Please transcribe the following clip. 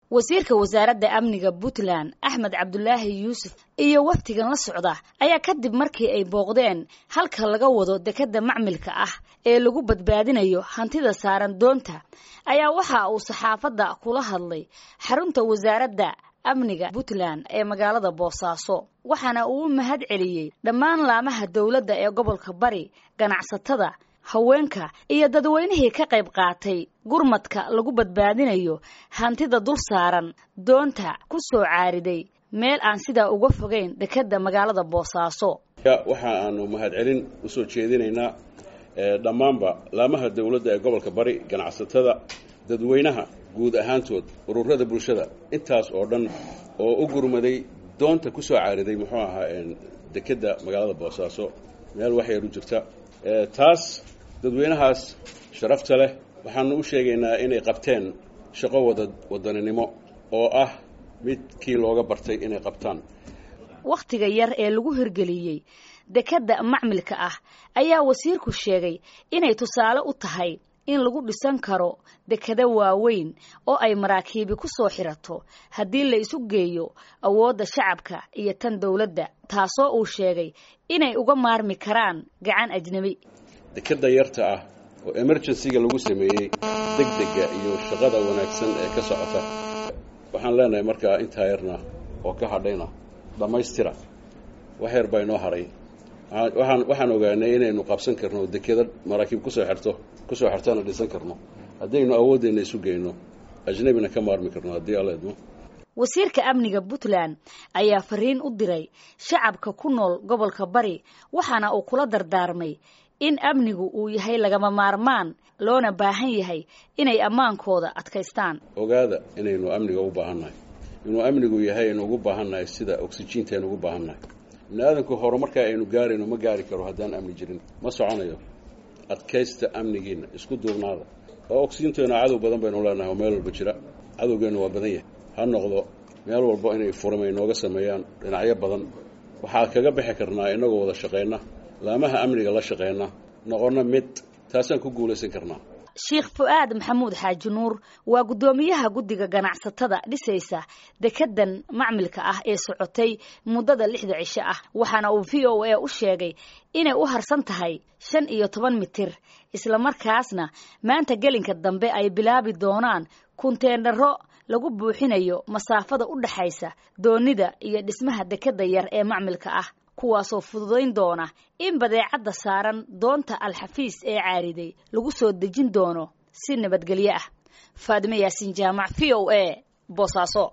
wasiirka wasaaradda amniga puntland axmed cabdulaahi yuusuf iyo wafdigan la socda ayaa kadib markii ay booqdeen halka laga wado dekedda macmilka ah ee lagu badbaadinayo hantida saaran doonta ayaa waxa uu saxaafadda kula hadlay xarunta wasaaradda amniga puntland ee magaalada boosaaso waxaana uu u mahad celiyey dhammaan laamaha dowladda ee gobolka bari ganacsatada haweenka iyo dadweynihii ka qayb qaatay gurmadka lagu badbaadinayo hantida dul saaran doonta ku soo caariday meel aan sidaa uga fogeyn dekedda magaalada boosaaso waxa aanu mahadcelin usoo jeedinaynaa dhammaanba laamaha dowladda ee gobolka bari ganacsatada dadweynaha guud ahaantood ururada bulshada intaas oo dhan oo u gurmaday doonta ku soo caariday muxuu ahaa dekedda magaalada boosaaso meel waxyar u jirta taas dadweynahaas sharafta leh waxaanu u sheegaynaa inay qabteen shaqo wada wadaninimo oo ah midkii looga bartay inay qabtaan wakhtiga yar ee lagu hirgeliyey dekedda macmilka ah ayaa wasiirku sheegay inay tusaale u tahay in lagu dhisan karo dekado waaweyn oo ay maraakiibi ku soo xirato haddii la isu geeyo awoodda shacabka iyo tan dowladda taasoo uu sheegay inay uga maarmi karaan gacan ajnebi dekeda yarta ah oo emergencyga lagu sameeyey degdega iyo shaqada wanaagsan ee ka socota waxaan leenahay markaa intaa yarna oo ka hadhayna dhammaystira wax yar baa inoo haray waxaan waxaan ogaanay inaynu qabsan karno dekeda maraakiib kusoo xirto kusoo xirtana dhisan karno haddaynu awooddeena isu geyno ajnabina ka maarmi karno haddii alla idmo wasiirka amniga puntland ayaa fariin u diray shacabka ku nool gobolka bari waxaana uu kula dardaarmay in amnigu uu yahay lagama maarmaan loona baahan yahay inay ammaankooda adkaystaan ogaada inaynu amniga u baahannahay inuu amnigu yahay aynu ugu baahannahay sida oksijiinta aynu ugu baahannahay bini aadanku horumarkaa aynu gaarayno ma gaari karo haddaan amni jirin ma soconayo adkaysta amnigiina isku duubnaada oo oksijiinteenu cadow badan baynu leenahay oo meel walba jira cadowgeennu waa badan yahay ha noqdo meel walba inay furamay nooga sameeyaan dhinacyo badan waxaa kaga bixi karnaa inagoo wada shaqayna laamaha amniga la shaqeyna noqonna mid taasaan ku guulaysan karnaa sheekh fu-aad maxamuud xaaji nuur waa guddoomiyaha guddiga ganacsatada dhisaysa dekedan macmilka ah ee socotay muddada lixda cisho ah waxaana uu v o a u sheegay inay u harsan tahay shan iyo toban mitir islamarkaasna maanta gelinka dambe ay bilaabi doonaan kunteendharo lagu buuxinayo masaafada u dhaxaysa doonida iyo dhismaha dekeda yar ee macmilka ah kuwaasoo fududayn doona in badeecadda saaran doonta alxafiis ee caariday lagu soo dejin doono si nabadgelyo ah faadime yaasiin jaamac v o a boosaaso